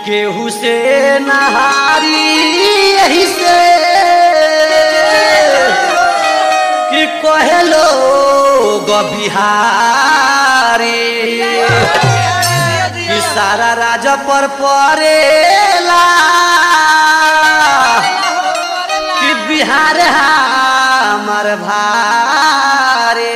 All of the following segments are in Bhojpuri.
केहू से नहारी यही से कि कहे लोग बिहारी कि सारा राज पर परेला कि बिहार हमार भारे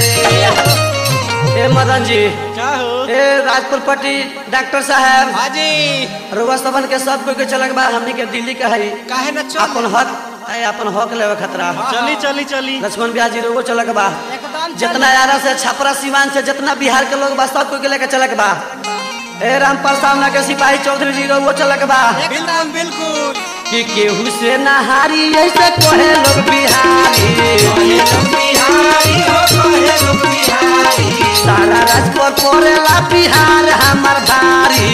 ए मदन जी क्या हो ए राजपुर पट्टी डॉक्टर साहब हाजी रुआ सबन के सब कोई के चलक बा हमनी के दिल्ली के हई काहे न चल अपन हक ए अपन हक लेवे खतरा चली चली चली लक्ष्मण ब्याजी रोगो चलक बा एकदम जितना यारा से छपरा सिवान से जितना बिहार के लोग बा सब कोई के लेके चलक बा ए रामपाल सामना के सिपाही चौधरी जी रोगो चलक बा बिल्कुल बिल्कुल कि केहू से नहारी ऐसे कोहे लोग बिहारी सारा राजपुर पड़ेला बिहार हमर भारी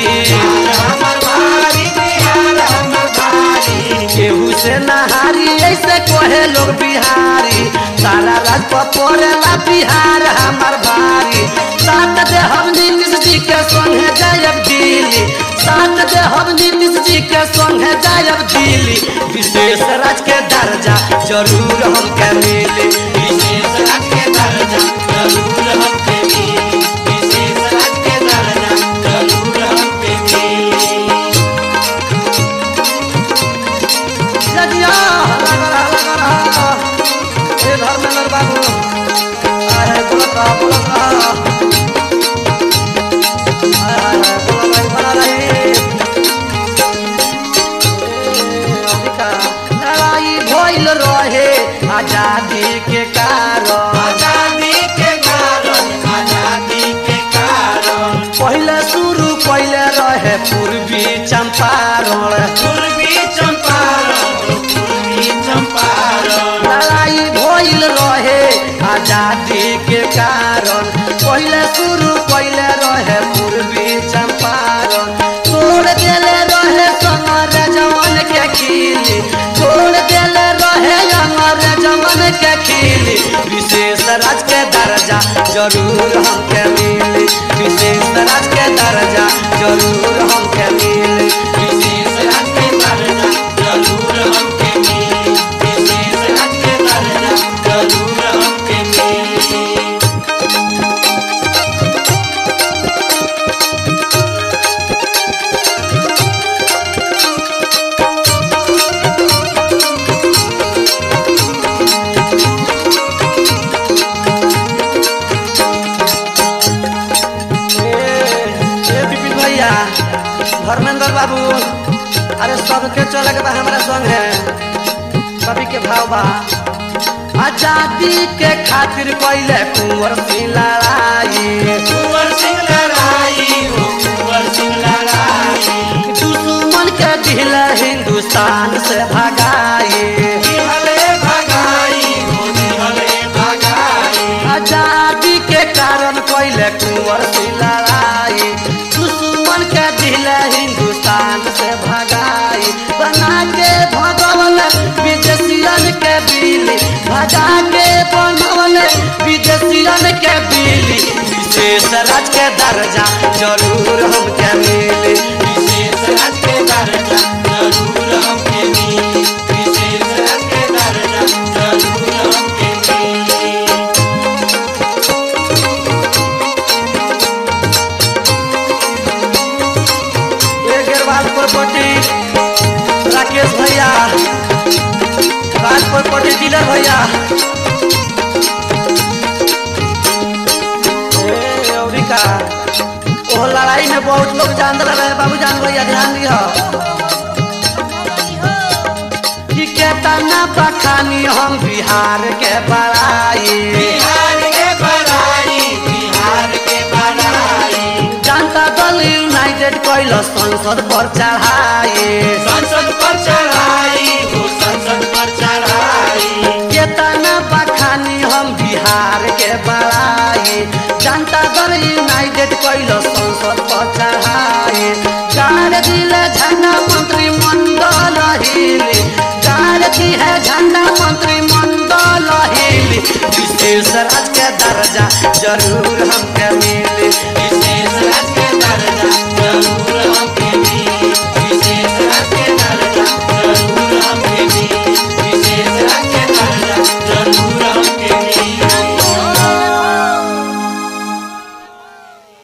केहू से नहारी ऐसे कोहे लोग बिहारी सारा राजपुर पड़ेला बिहार हमर भारी सात दे हम नीतीश जी के संगे जायब दिल्ली सात दे हम नीतीश जी के संगे जायब दिल्ली विशेष राज के दर्जा जरूर हमके मिली विशेष राज के दर्जा जरूर हमके मिली विशेष राज के दर्जा जरूर हमके मिली जजिया लगा रहा लगा रहा हे धर्मेंद्र बाबू आहे बोलत रहा बोलत रहा आय हाय हाय बोला भाई बना रही लड़ाई भइल रहे आजादी के कारण आजादी के कारण आजादी के कारण पहले शुरू पहले रहे पूर्वी चंपारण पूर्वी चंपारण पूर्वी चंपारण लड़ाई भइल रहे आजादी के कारण पहले शुरू पहले रहे पूर्वी चंपारण तोड़ देले रहे समर जवन के खिली तोड़ देले रहे अमर जवन के खिली विशेष राज के दर्जा जरूर हमके मिली विशेष राज के दर्जा जरूर हमके मिली विशेष राज के दर्जा जरूर हमके मिली विशेष राज के दर्जा जरूर हमके मिली ए विपिन भैया धर्मेंद्र बाबू अरे सबके चले के बा हमारा संग है सभी के भाव बा आजादी के खातिर पहले कुंवर सिंह लड़ाई कुंवर सिंह लड़ाई हो कुंवर सिंह लड़ाई दुश्मन के दिल हिंदुस्तान से भगाई दिहले भगाई हो दिहले भगाई आजादी के कारण पहले कुंवर सिंह लड़ाई दुश्मन के दिल हिंदुस्तान से भगाई बना के भगवल विदेशियन के बिली भगा के बनवल विदेशियन के बिली विशेष राज के दर्जा जरूर हमके मिली विशेष राज के दर्जा जरूर हमके मिली विशेष राज के दर्जा जरूर हमके मिली एक गेरवाल प्रॉपर्टी राकेश भैया राज प्रॉपर्टी डीलर भैया ए, अउरी का ओ लड़ाई में बहुत लोग जान रहे बाबू जान भैया ध्यान दियो कि केतना बखानी हम बिहार के बड़ाई बिहार के बड़ाई बिहार के बड़ाई जनता दल यूनाइटेड कैल संसद पर चढ़ाई संसद पर चढ़ाई हो संसद पर चढ़ाई केतना बखानी हम बिहार के बड़ाई जनता दल यूनाइटेड कैल संसद पर चढ़ाई गाड़ दिल झंडा मंत्रिमंडल हिली गाड़ दी है झंडा मंत्रिमंडल हिली विशेष राज के दर्जा जरूर हमके मिली